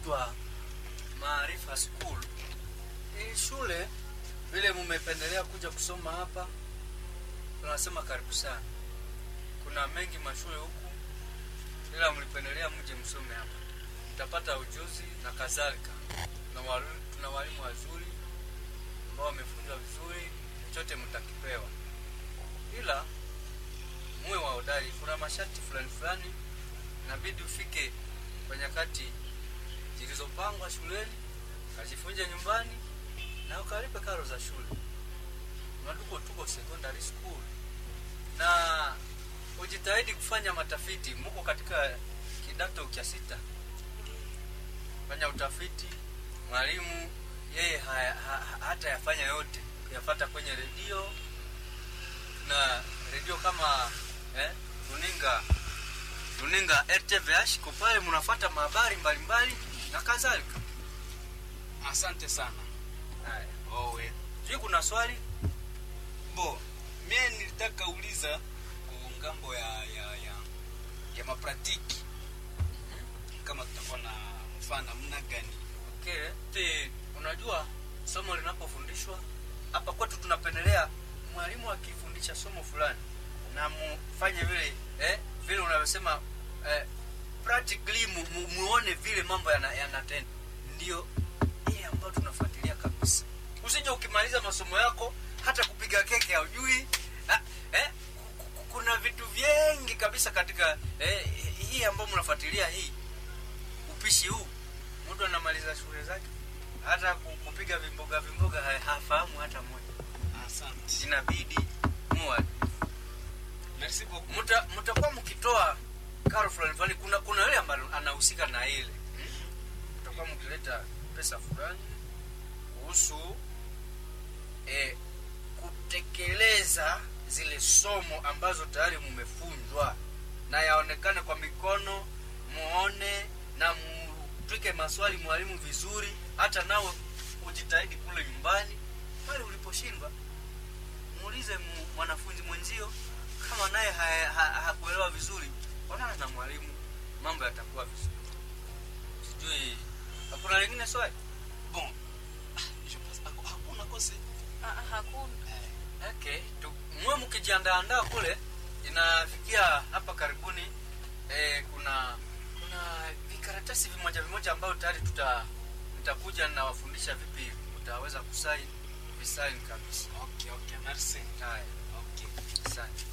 inaitwa Maarifa School. Hii shule vile mumependelea kuja kusoma hapa, tunasema karibu sana. Kuna mengi mashule huku, ila mlipendelea mje msome hapa, mtapata ujuzi na kadhalika. Tuna walimu, tuna walimu wazuri ambao wamefunzwa vizuri, chochote mtakipewa, ila muwe wahodari. Kuna masharti fulani fulani inabidi ufike kwa nyakati zilizopangwa shuleni, kajifunze nyumbani na ukalipe karo za shule. Maduko tuko secondary school, na ujitahidi kufanya matafiti. Muko katika kidato cha sita, fanya utafiti. Mwalimu yeye haya- ha- ha- hata yafanya yote kuyafata kwenye redio na redio kama eh, runinga runinga RTVH ko pale mnafuata mahabari mbalimbali na kadhalika. Asante sana. Haya, Owe. sijui kuna swali Bo, mie nilitaka uliza ku ngambo ya ya ya, ya mapratiki kama tutakuwa na mfano namna gani? okay. Ti, unajua somo linapofundishwa hapa kwetu tunapendelea mwalimu akifundisha somo fulani na mufanye vile eh, vile unavyosema eh, practically mu, mu, muone vile mambo yana- yanatenda ndio ile ambayo tunafuatilia kabisa usije ukimaliza masomo yako hata kupiga keke haujui ah, eh, ku- ku- kuna vitu vingi kabisa katika eh, hii ambayo mnafuatilia hii upishi huu mtu anamaliza shule zake hata ku- kupiga vimboga vimboga ha- hafahamu hata moja Asante. inabidi muwa Merci beaucoup. mta- mtakuwa mkitoa karo fulani fulani kuna kuna yule ambaye anahusika na ile hmm? mtakuwa mkileta pesa fulani kuhusu eh, kutekeleza zile somo ambazo tayari mumefunzwa na yaonekane kwa mikono muone na mtwike maswali mwalimu vizuri hata nawe ujitahidi kule nyumbani pale uliposhindwa muulize mu- mwanafunzi mwenzio kama naye ha- ha- hakuelewa vizuri onana na mwalimu mambo yatakuwa vizuri sijui hakuna lingine swali Bon. Ah, je pense haku- hakuna kose. Ah, hakuna okay tu, muwe mkijiandaandaa kule inafikia hapa karibuni eh, kuna kuna vikaratasi vimoja vimoja ambayo tayari tuta nitakuja na wafundisha vipi utaweza kusaini visaini kabisa Okay, okay. Merci. haya Okay. asante